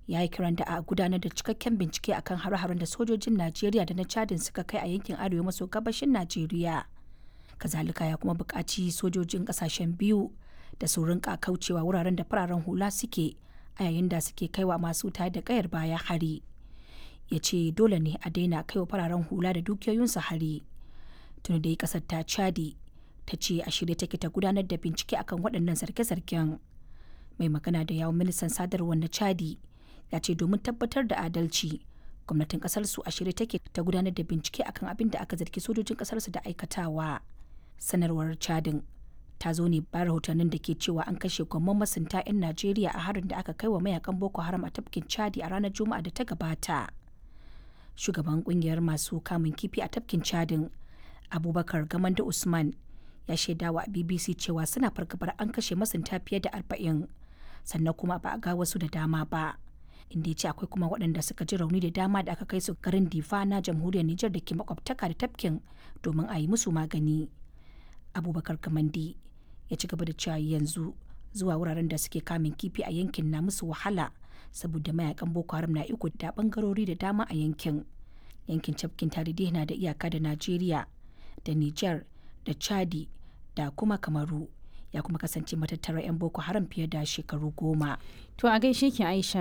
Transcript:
ya yi kiran da a gudanar da cikakken bincike akan hare-haren da sojojin najeriya da na chadin suka kai a yankin arewa maso gabashin najeriya kazalika ya kuma buƙaci sojojin ƙasashen biyu da su rinka kaucewa wuraren da fararen hula suke a yayin da suke kaiwa masu tare da kayar baya hari ya ce dole ne a daina kaiwa fararen hula da dukiyoyinsu hari tuni dai ƙasar ta chadi ta ce a shirye take ta gudanar da bincike akan waɗannan zarge-zargen mai magana da yawon ministan sadarwar na chadi ya ce domin tabbatar da adalci gwamnatin kasar su a shirye take ta gudanar da bincike akan abin da aka zargi sojojin kasar su da aikatawa sanarwar chadin ta zo ne bayan rahotannin da ke cewa an kashe gwamman masunta 'yan najeriya a harin da aka kai wa mayakan boko haram a tafkin chadi a ranar juma'a da ta gabata shugaban kungiyar masu kamun kifi a tafkin chadin abubakar gamanda usman ya shaidawa a bbc cewa suna fargabar an kashe masunta fiye da arba'in sannan kuma ba a ga wasu da dama ba inda ya ce akwai kuma waɗanda suka ji rauni da dama da aka kai su garin difa na jamhuriyar nijar da ke makwabtaka da tafkin domin a yi musu magani abubakar kamandi ya ci gaba da cewa yanzu zuwa wuraren da suke kamun kifi a yankin na musu wahala saboda mayakan boko haram na iko da bangarori da dama a yankin yankin tafkin tarihi na da iyaka da najeriya da nijar da chadi da kuma kamaru ya kuma kasance matattarar 'yan boko haram fiye da shekaru goma To a gaishe ki Aisha